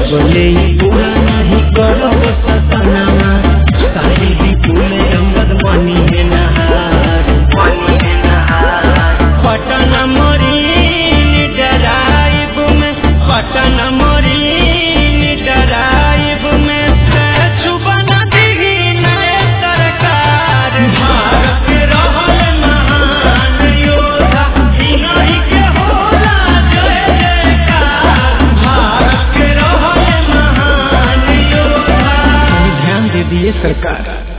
जबले ही पूरा नहीं करब सपनावा साहिल विपुल अंगद मनी है नहार मनी है नहार पटना मरीन डराइब में पटना मरीन डराइब में छुबन दिही नए सरकार भारत रहल महान योद्धा इन्हीं के होला जय जयकार भारत रहल महान योद्धा ध्यान दे दिए सरकार